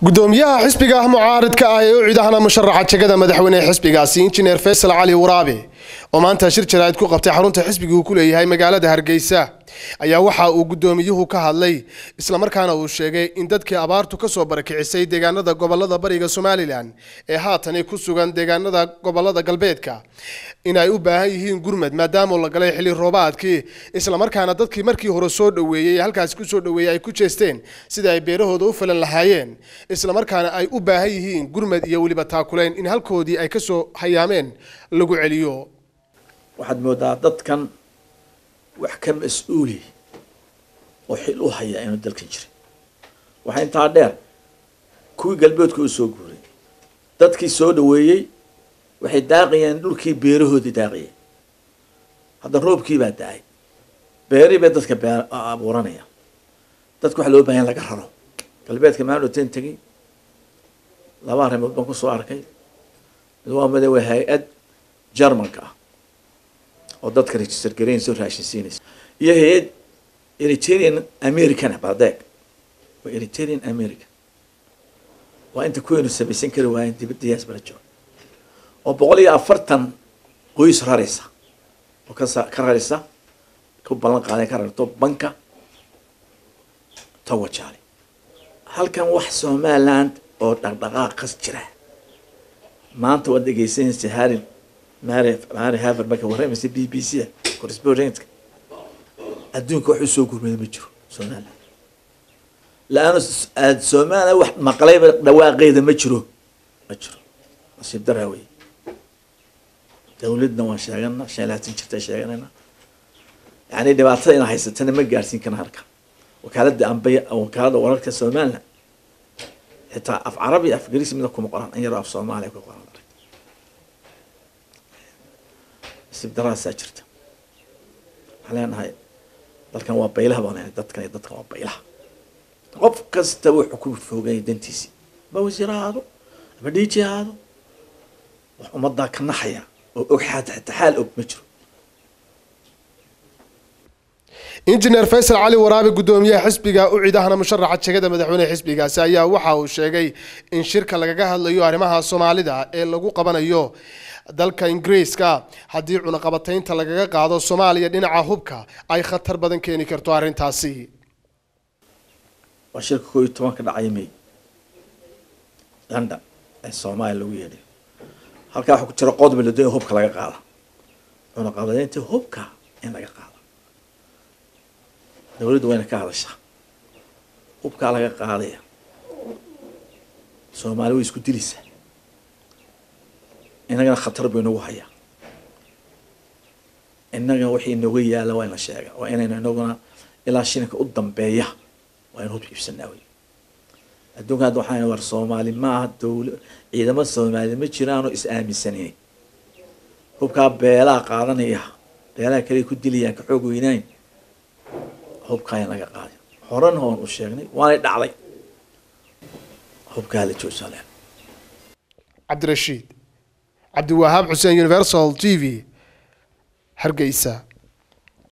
gudoomiyaha xisbiga ah mucaaridka ah ee u cidahana musharaxa jegada madaxweyne xisbigaasi injineer faysal cali waraabe oo maanta shir jaraa'id ku qabtay xarunta xisbiga uu ku leeyahay magaalada hargeysa ayaa waxa uu gudoomiyuhu ka hadlay islamarkaana uu sheegay in dadkii abaartu kasoo barakicisay deegaanada gobolada bariga somalilan ee haatani ku sugan deegaanada gobolada galbeedka in ay u baahan yihiin gurmad maadaama la galay xilli roobaadkii islamarkaana dadkii markii hore soo dhoweeyey halkaasi kusoo dhoweeyey ay ku jeesteen sida ay beerahooda u falan lahaayeen islamarkaana ay u baahan yihiin gurmad iyo weliba taakulayn in halkoodii ay kasoo hayaameen lagu celiyo waxaad moodaa dadkan wax ka mas-uuli oo xil u haya inuu dalkan jirin waxaa intaa dheer kuwii galbeedka u soo guuray dadkii soo dhaweeyey waxay daaqayeen dhulkii beerahoodii daaqayeen hadda roobkii baa da-ay beerii bay dadka bee abuuranaya dadka waxa loo bahan laga raro galbeedka maan oteen tegay laba arrimood baan kusoo arkay mid waa mid waa hay-ad jarmanka ah oo dadka register garaynaysa oo raashin siinaysa iyo hay-ad eritrean americana badeeg waa eritrean american waa inta kuweynu samaysan kari waayeen dibaddayaas bala jooga oo boqol iyo afartan qoys raraysa oo kasa ka raraysa ku ballan qaaday ka rarto banka tawajaale halkan wax somaliland oo dhaqdhaqaaqas jira maanta waad dhegeysanaysa harin mary mary haver marka warramaysa b b c da correspondentka adduunka wax usoo gurmada ma jiro somaliland la-aanu somaliland wax maqlayba dhawaaqeeda ma jiro ma jiro nasiib daraa wey dawladna waan sheegana shan laatan jirta sheeganayna yani dhibaatada ina haysatana ma gaadhsiin kana halka wakaalada ambay wakaalada wararka somaliland xitaa af carabi af ingiriisi mida kuma qoran in yaroo af soomaaliya ku qoran nasiib daraasaa jirta waxaan leenahay dalkan waa baylaha baan leenahay dadkan iyo dadkan waa baylaha qof kasta wuxuu ku fooganya dantiisi ama wasiir ahaado ama dhiiji ahaado wax ummadaa ka naxaya oo og xataa xaal og ma jiro injineer faysal cali waraabe gudoomiyaha xisbiga u cidahana musharaxa jegada madaxweyne xisbigaasi ayaa waxa uu sheegay in shirka lagaga hadlayo arrimaha soomaalida ee lagu qabanayo dalka ingiriiska haddii cunaqabataynta lagaga qaado soomaaliya dhinaca hubka ay khatar badan keeni karto arrintaasi waa shirka koo iyo toban ka dhacaya may london ee soomaaliya lagu yeedhay halkaa waxaa ku jira qodob la doonaya hubka laga qaada cunaqabataynta hubka in laga qaado dawladdu wayna ka hadashaa hubkaa laga qaadaya soomaali way isku dilaysaa innagana khatar buu inagu hayaa innaga wixii inooga yaala waa in la sheega waa inaynu inaguna ilaa shilinka u dambeeya waa in hub iibsanaa wey adduunka hadda waxaan war soomaali maaha dawla ciidamo soomaali ma jiraanoo is aaminsaneyn hubkaa beelaha qaadanaya beelaha kale ku dilayaan ka xoog weynayn hubkaa in laga qaaday horena oon u sheegnay waanay dhacday hubkaa la joojale cabdirashiid cabdiwahaab xuseen universal t v hargeysa